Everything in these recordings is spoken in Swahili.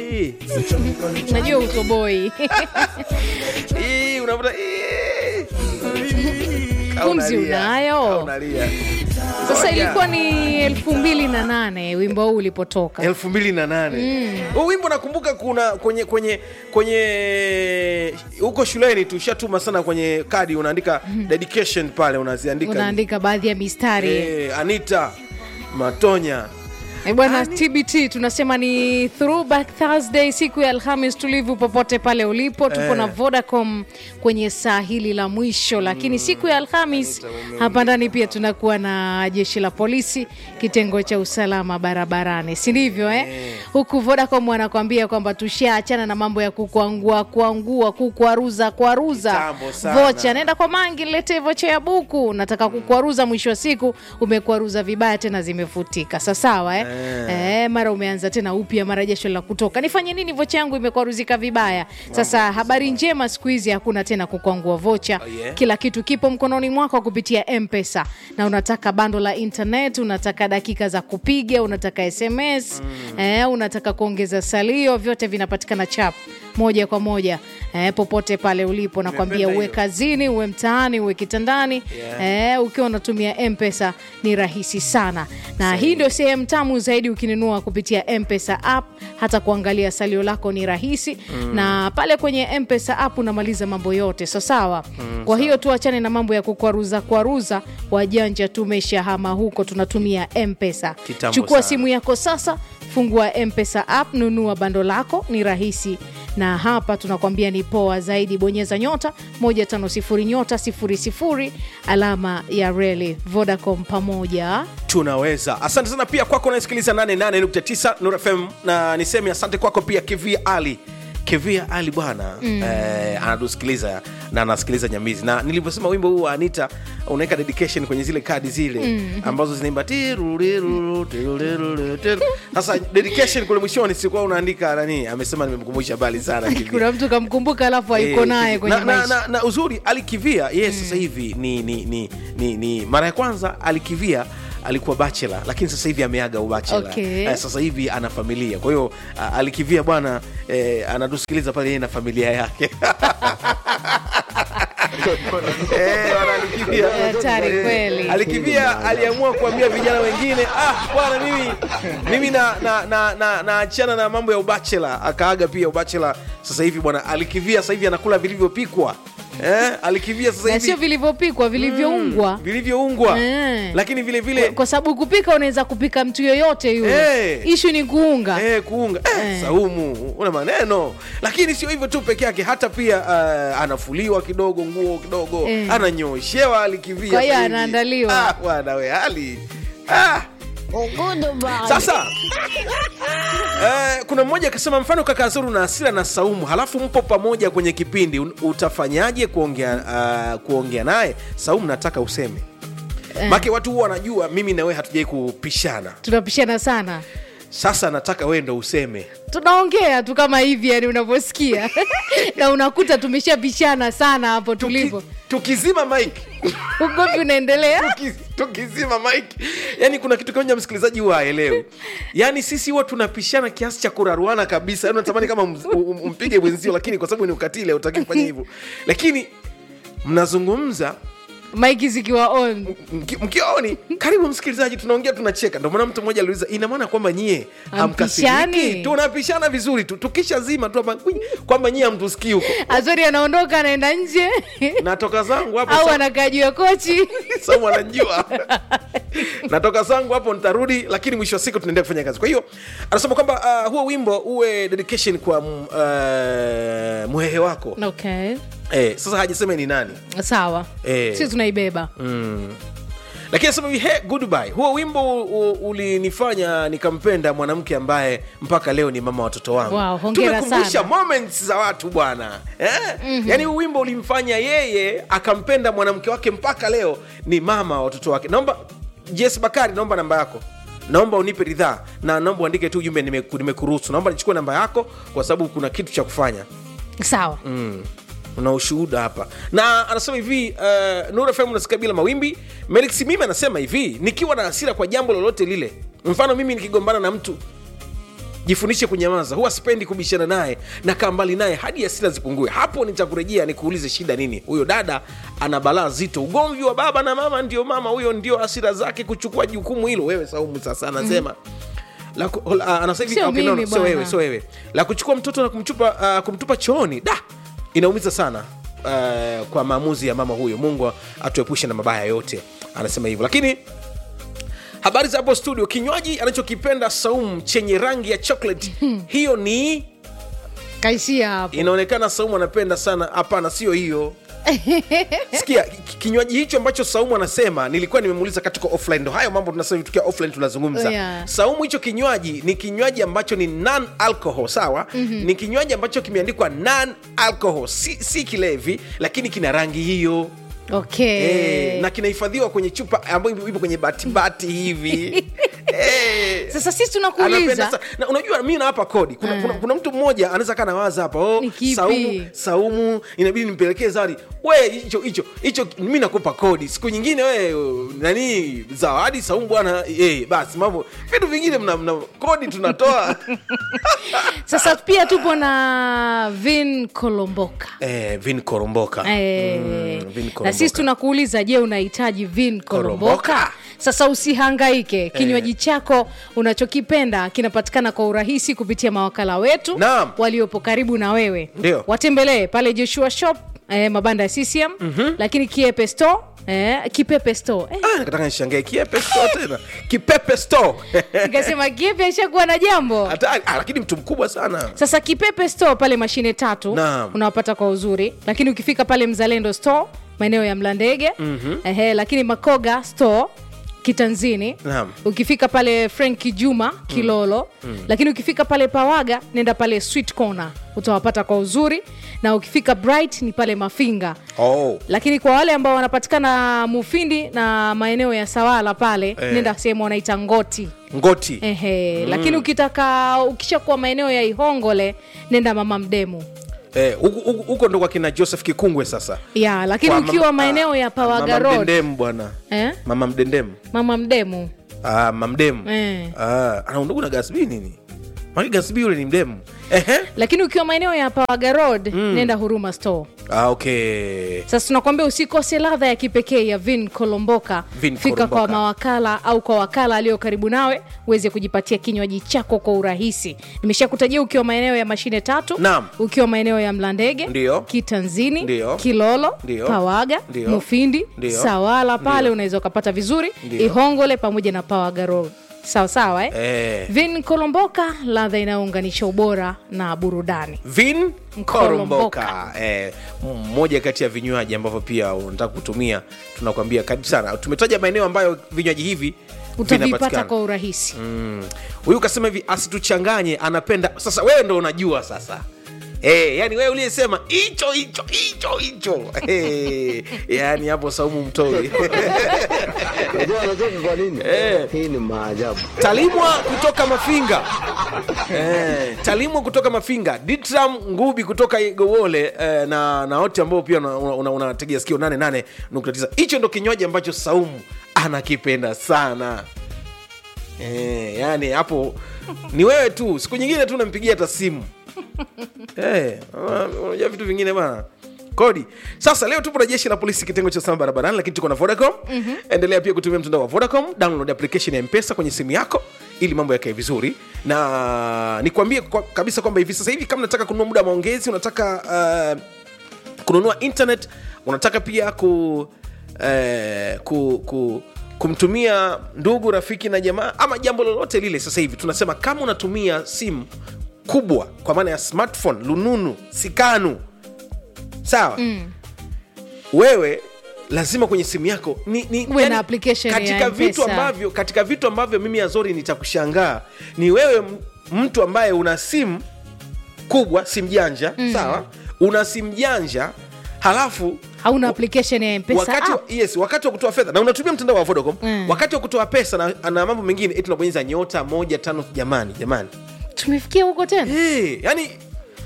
"Ii." najua utoboi Ii, unavuta "Ii." Au Pumzi unalia. unayo? Au unalia. sasa Zoya. ilikuwa ni elfu mbili na nane wimbo huu ulipotoka elfu mbili na nane huu wimbo nakumbuka kuna kwenye kwenye kwenye huko shuleni tushatuma sana kwenye kadi unaandika dedication pale unaziandika unaandika baadhi ya mistari Eh, anita matonya Eh, bwana tbt tunasema ni throwback thursday siku ya alhamis tulivu popote pale ulipo tupo Eh. na vodacom kwenye saa hili la mwisho lakini siku ya alhamis hapa ndani pia tunakuwa na jeshi la polisi kitengo cha usalama barabarani si ndivyo eh? huku vodacom wanakwambia kwamba tushaachana na mambo ya kukuangua kuangua kukwaruza kwaruza Kitambo sana. vocha naenda kwa mangi lete vocha ya buku nataka kukwaruza mwisho wa siku umekwaruza vibaya tena zimefutika sasawa eh? Eh, mara umeanza tena upya mara jasho la kutoka nifanye nini vocha yangu imekwaruzika vibaya sasa habari njema siku hizi hakuna tena kukwangua vocha Oh, yeah. kila kitu kipo mkononi mwako kupitia mpesa na unataka bando la internet unataka dakika za kupiga unataka sms eh, unataka kuongeza salio vyote vinapatikana chap moja kwa moja eh, popote pale ulipo nakwambia Nimependa uwe hiyo. kazini uwe mtaani uwe kitandani Yeah. eh, ukiwa unatumia mpesa ni rahisi sana na hii ndio sehemu tamu zaidi ukinunua kupitia mpesa app hata kuangalia salio lako ni rahisi mm. na pale kwenye mpesa app unamaliza mambo yote so sawa mm, kwa hiyo tuachane na mambo ya kukwaruza kwaruza wajanja tumeshahama huko tunatumia mpesa Kitambo chukua sana. simu yako sasa fungua mpesa app nunua bando lako ni rahisi na hapa tunakwambia ni poa zaidi bonyeza nyota 150 nyota 00 alama ya reli vodacom pamoja tunaweza asante sana pia kwako unaesikiliza 88.9 Nuru fm na niseme asante kwako pia kivia ali kivia ali bwana mm. eh, anatusikiliza na anasikiliza nyamizi na nilivyosema wimbo huu wa anita unaweka dedication kwenye zile kadi zile mm. ambazo zinaimba tiruriru, tiruriru, tiru. sasa dedication kule mwishoni sikuwa unaandika nani amesema nimemkumbusha bali sana Kivia. kuna mtu kamkumbuka alafu hayuko Eh, naye na, kwenye na, maisha na, na uzuri alikivia yeye sasa hivi ni, ni, ni, ni, ni mara ya kwanza alikivia alikuwa bachela lakini sasa hivi ameaga ubachela Okay. eh, sasa hivi ana familia kwa hiyo ah, alikivia bwana eh, anatusikiliza pale yeye na familia yake Eh, bwana, Alikivia. Hatari Eh, kweli. alikivia aliamua kuambia vijana wengine ah bwana mimi mimi na na na na naachana na mambo ya ubachela akaaga pia ubachela sasa hivi bwana alikivia sasa hivi anakula vilivyopikwa eh, alikivia sasa na hivi sio vilivyopikwwa vilivyoungwa vilivyoungwa Eh. lakini vile vile kwa sababu kupika unaweza kupika mtu yoyote yule Eh. ishu ni kuunga Eh, kuunga eh, Eh. Saumu una maneno, lakini sio hivyo tu peke yake, hata pia uh, anafuliwa kidogo nguo kidogo Eh. ananyoshewa alikivia. Kwa hiyo sasa hivi. anaandaliwa. Ah, bwana we hali ah. Sasa eh, kuna mmoja akasema, mfano kaka Zuru na Asira na Saumu, halafu mpo pamoja kwenye kipindi, un- utafanyaje kuongea uh, kuongea naye? Saumu, nataka useme Eh. make watu huwa wanajua mimi na wewe hatujai kupishana. tunapishana sana Sasa nataka wewe ndo useme tunaongea tu kama hivi yani unavyosikia na unakuta tumeshapishana sana hapo tulipo Tuki- tukizima mike ugomvi unaendelea tuki- tukizima mike yani kuna kitu kimoja msikilizaji huwa aelewi yani sisi huwa tunapishana kiasi cha kuraruana kabisa yani unatamani kama ms- um- um- umpige mwenzio lakini kwa sababu ni ukatili hautaki kufanya hivyo lakini mnazungumza maiki zikiwa on mki- mkioni karibu msikilizaji tunaongea tunacheka ndio maana mtu mmoja aliuliza ina maana kwamba nyie hamkasiriki Hampishani? tunapishana vizuri tu tukishazima tu hapa, kwinyi, kwamba nyie hamtusikii huko azori anaondoka anaenda nje natoka zangu hapo au sa- anakaa juu ya kochi samu anajua natoka zangu hapo nitarudi lakini mwisho wa siku tunaendelea kufanya kazi kwa hiyo anasema kwamba uh, huo wimbo uwe dedication kwa mm, uh, mhehe wako okay eh, sasa hajasema ni nani sawa Eh. sisi tunaibeba mm. lakini anasema hivi, hey, goodbye huo wimbo u- ulinifanya nikampenda mwanamke ambaye mpaka leo ni mama watoto wangu Wow, hongera Tumekumbusha sana. moments za watu bwana eh? mm-hmm. yaani huu wimbo ulimfanya yeye akampenda mwanamke wake mpaka leo ni mama wa watoto wake naomba jes bakari naomba namba yako naomba unipe ridhaa na naomba uandike tu ujumbe nimeku- nimekuruhusu naomba nichukue namba yako kwa sababu kuna kitu cha kufanya sawa mm. una ushuhuda hapa na anasema hivi uh, Nuru FM unasikia bila mawimbi Melix mimi anasema hivi nikiwa na hasira kwa jambo lolote lile mfano mimi nikigombana na mtu jifundishe kunyamaza huwa sipendi kubishana naye na kaa mbali naye hadi hasira zipungue hapo nitakurejea nikuulize shida nini huyo dada ana balaa zito ugomvi wa baba na mama ndio mama huyo ndio hasira zake kuchukua jukumu hilo wewe saumu sasa anasema la, ku- la, anasema hivi, Sio okay, no, no, mimi sio bwana. wewe sio wewe la kuchukua mtoto na kumchupa, uh, kumtupa chooni da inaumiza sana uh, kwa maamuzi ya mama huyo mungu atuepushe na mabaya yote anasema hivyo lakini habari za hapo studio kinywaji anachokipenda saumu chenye rangi ya chocolate hiyo ni kaishia hapo inaonekana saumu anapenda sana hapana sio hiyo sikia ki- kinywaji hicho ambacho saumu anasema nilikuwa nimemuuliza katika offline ndo hayo mambo tunasema tukiwa offline tunazungumza Yeah. saumu hicho kinywaji ni kinywaji ambacho ni non alcohol sawa mm-hmm. ni kinywaji ambacho kimeandikwa non alcohol si, si kilevi lakini kina rangi hiyo okay Eh, na kinahifadhiwa kwenye chupa ambayo ipo kwenye batibati hivi Eh, sasa sisi anapenda tunakuuliza sa- na unajua mi nawapa kodi kuna, kuna, kuna mtu mmoja anaweza kaa nawaza hapa oh, Ni kipi? saumu, saumu inabidi nimpelekee zawadi we hicho hicho hicho mi nakupa kodi siku nyingine we nani zawadi saumu bwana eh, basi mambo vitu vingine mna, mna kodi tunatoa sasa pia tupo na vin kolomboka eh, vin koromboka Eh, Mm, Vin na Koromboka. sisi tunakuuliza je unahitaji vin kolomboka Koromboka? sasa usihangaike kinywaji chako unachokipenda kinapatikana kwa urahisi kupitia mawakala wetu Naam. waliopo karibu na wewe Ndio. watembelee pale joshua shop eh, mabanda ya ccm mm-hmm. lakini kiepe store eh, kipepe store eh, Ah, nataka nishangae kiepe store tena kipepe store nikasema kiepe ashakuwa na jambo Hatari. Ah, lakini mtu mkubwa sana sasa kipepe store pale mashine tatu Naam. unawapata kwa uzuri lakini ukifika pale mzalendo store maeneo ya mlandege mm-hmm. ehe, lakini makoga store kitanzini Naam. ukifika pale franki juma kilolo mm. lakini ukifika pale pawaga nenda pale sweet corner utawapata kwa uzuri na ukifika bright ni pale mafinga oh. lakini kwa wale ambao wanapatikana mufindi na maeneo ya sawala pale Eh. nenda sehemu wanaita ngoti ngoti Ehe, lakini ukitaka ukishakuwa maeneo ya ihongole nenda mama mdemu Eh, huku- huku huko ndo kwa kina joseph kikungwe sasa ya lakini Kwa ukiwa mama- maeneo ya ah, pawaga mama road mdendemu bwana eh? mama mdendemu mama mdemu ah, mamdemu Eh. ah, ana undugu na gasbi nini maki gasbi yule ni mdemu Ehe. lakini ukiwa maeneo ya pawaga road nenda huruma store ah, okay sasa tunakwambia usikose ladha ya kipekee ya vin kolomboka Vin fika Kolomboka. kwa mawakala au kwa wakala aliyo karibu nawe uweze kujipatia kinywaji chako kwa urahisi nimeshakutajia ukiwa maeneo ya mashine tatu Naam. ukiwa maeneo ya mlandege Ndio. kitanzini Ndio. kilolo Ndio. pawaga Ndio. mufindi Ndio. sawala pale Ndio. unaweza ukapata vizuri Ndio. ihongole pamoja na pawaga road sawa sawa eh? eh. vin kolomboka ladha inayounganisha ubora na burudani vin Koromboka. koromboka eh, mmoja kati ya vinywaji ambavyo pia unataka kutumia tunakwambia karibu sana tumetaja maeneo ambayo vinywaji hivi utavipata vinapatikana. kwa urahisi Mm. huyu kasema hivi asituchanganye anapenda sasa wewe ndo unajua sasa Hey, yani wewe uliyesema hicho hicho hicho hicho hey, yani hapo saumu mtoi Unajua anacheka kwa nini? Eh. Hii ni maajabu. talimwa kutoka mafinga eh, talimwa kutoka mafinga ditram ngubi kutoka igowole eh, na na wote ambao pia unategea una, una, unategea sikio 88.9 hicho ndo kinywaji ambacho saumu anakipenda sana eh, yani hapo ni wewe tu siku nyingine tu nampigia hata simu Eh, unajua vitu vingine bana kodi sasa leo tupo na jeshi la polisi kitengo cha usalama barabarani lakini tuko na vodacom mm-hmm. endelea pia kutumia mtandao wa vodacom download application ya mpesa kwenye simu yako ili mambo yakae vizuri na nikwambie kwa, kabisa kwamba hivi sasa hivi kama unataka kununua muda wa maongezi unataka uh, kununua internet unataka pia ku, eh, ku, ku kumtumia ndugu rafiki na jamaa ama jambo lolote lile sasa hivi tunasema kama unatumia simu kubwa kwa maana ya smartphone lununu sikanu sawa mm. wewe lazima kwenye simu yako ni, ni, Uwe na application ya katika vitu M-Pesa. ambavyo katika vitu ambavyo mimi azori nitakushangaa ni wewe m- mtu ambaye una simu kubwa simu janja mm. sawa una simu janja halafu hauna application ya mpesa wakati, wa- app. yes, wakati wa kutoa fedha na unatumia mtandao wa vodacom Mm. wakati wa kutoa pesa na, na mambo mengine eti unabonyeza nyota moja tano jamani jamani tumefikia huko tena hey, yani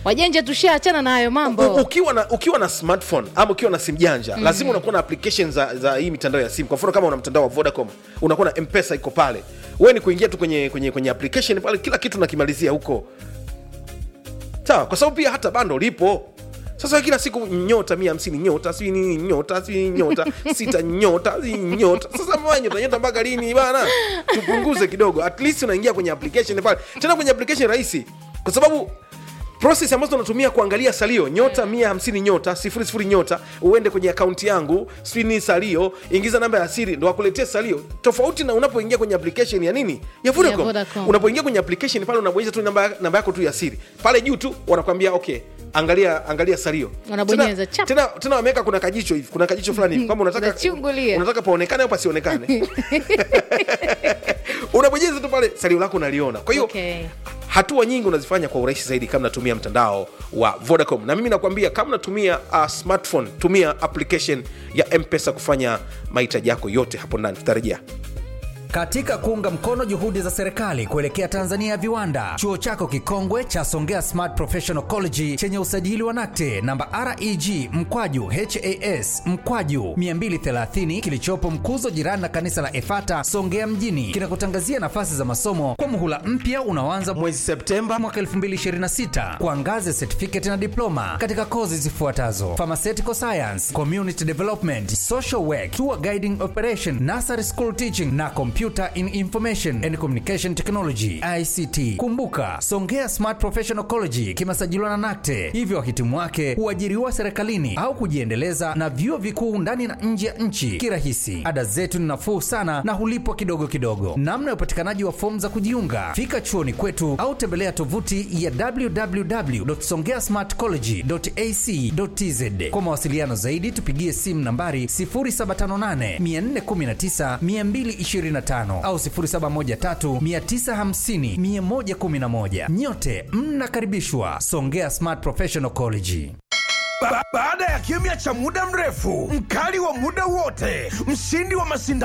wajanja tushaachana na hayo U- mambo ukiwa na ukiwa na smartphone ama ukiwa na simu janja mm. lazima unakuwa na application za, za hii mitandao ya simu kwa mfano kama una mtandao wa vodacom unakuwa na mpesa iko pale we ni kuingia tu kwenye, kwenye, kwenye application pale kila kitu nakimalizia huko sawa kwa sababu pia hata bando lipo sasa kila siku nyota mia hamsini nyota si nini nyota si nyota sita nyota si nyota sasa mwa nyota nyota mpaka lini bana tupunguze kidogo at least unaingia kwenye application pale tena kwenye application rahisi kwa sababu process ambazo unatumia kuangalia salio nyota mia hamsini nyota sifuri sifuri nyota uende kwenye akaunti yangu sijui ni salio ingiza namba ya siri ndo wakuletea salio tofauti na unapoingia kwenye application ya nini ya Vodacom. Vodacom. unapoingia kwenye application pale unabonyeza tu namba, namba yako tu ya siri pale juu tu wanakwambia okay angalia angalia salio Unabonyeza, tena, chap. tena, tena wameweka kuna kajicho hivi kuna kajicho fulani hivi kwamba unataka Unachungulia. unataka paonekane au pasionekane unabonyeza tu pale salio lako unaliona kwa hiyo Okay. hatua nyingi unazifanya kwa urahisi zaidi kama natumia mtandao wa vodacom na mimi nakwambia kama natumia uh, smartphone tumia application ya mpesa kufanya mahitaji yako yote hapo ndani tutarejea Katika kuunga mkono juhudi za serikali kuelekea Tanzania ya viwanda, chuo chako kikongwe cha Songea Smart Professional College chenye usajili wa NACTE namba REG mkwaju HAS mkwaju 230 kilichopo Mkuzo, jirani na kanisa la Efata Songea mjini, kinakutangazia nafasi za masomo kwa muhula mpya unaoanza mwezi Septemba mwaka 2026 kwa ngazi ya certificate na diploma katika kozi zifuatazo: pharmaceutical science, community development, social work, tour guiding operation, nursery school teaching na computer in information and communication technology ICT. Kumbuka, Songea Smart Professional College kimesajiliwa na NACTE, hivyo wahitimu wake huajiriwa serikalini au kujiendeleza na vyuo vikuu ndani na nje ya nchi kirahisi. Ada zetu ni nafuu sana na hulipwa kidogo kidogo. Namna ya upatikanaji wa fomu za kujiunga, fika chuoni kwetu au tembelea tovuti ya www.songeasmartcollege.ac.tz. Kwa mawasiliano zaidi, tupigie simu nambari 0758 419 225 au 0713 950 111. Nyote mnakaribishwa Songea Smart Professional College. Ba baada ya kimya cha muda mrefu, mkali wa muda wote, mshindi wa mashindano